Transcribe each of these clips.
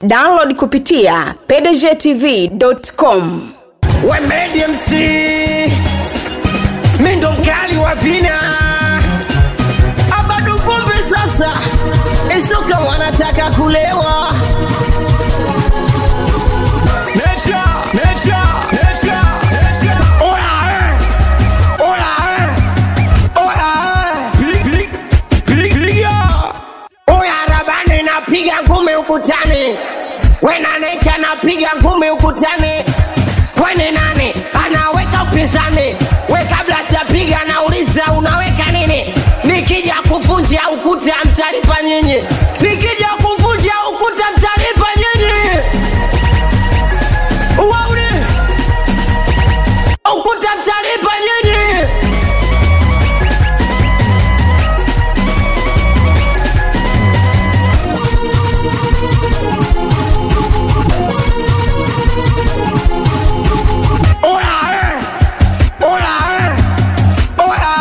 download kupitia pdgtv.com we Medi MC mi ndo mkali wa vina abadu pombe sasa isoka wanataka kulewa Nature, nature, nature, nature. oya eh. oya eh. oya eh. Pig, pig, pig, piga. oya rabani napiga ngumi ukutani wena necha napiga ngumi ukutani kwani nani anaweka upinzani we kabla sijapiga nauliza unaweka nini nikija kuvunja ukuta mtalipa nyinyi nikija kuvunja ukuta mtalipa nyinyi uwauni ukuta mtalipa nyinyi Oya, eh. Oya, eh. Oya,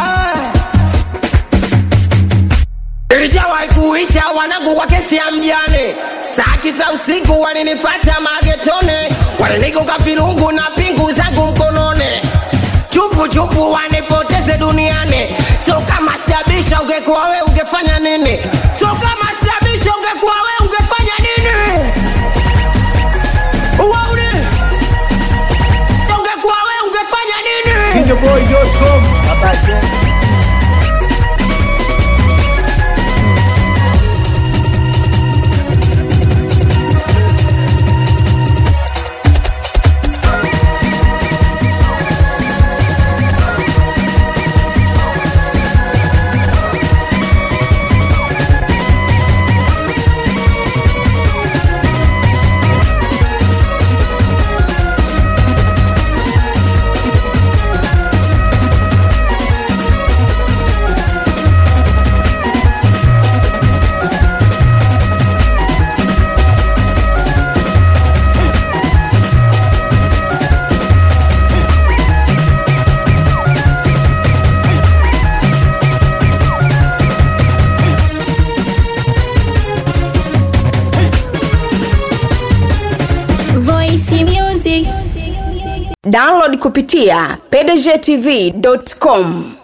eh. Ilishawahi kuisha wanangu kwa kesi ya mjane saa tisa usiku walinifata magetone walinigonga virungu na pingu zangu mkononi chupu chupu wanipoteze duniani so kama siabisha ungekuwa we ungefanya nini so kama siabisha ungekuwa we ungefanya nini Uwauni ungekuwa we ungefanya nini Fingerboy.com Abache Voice Music. download kupitia pdgtv.com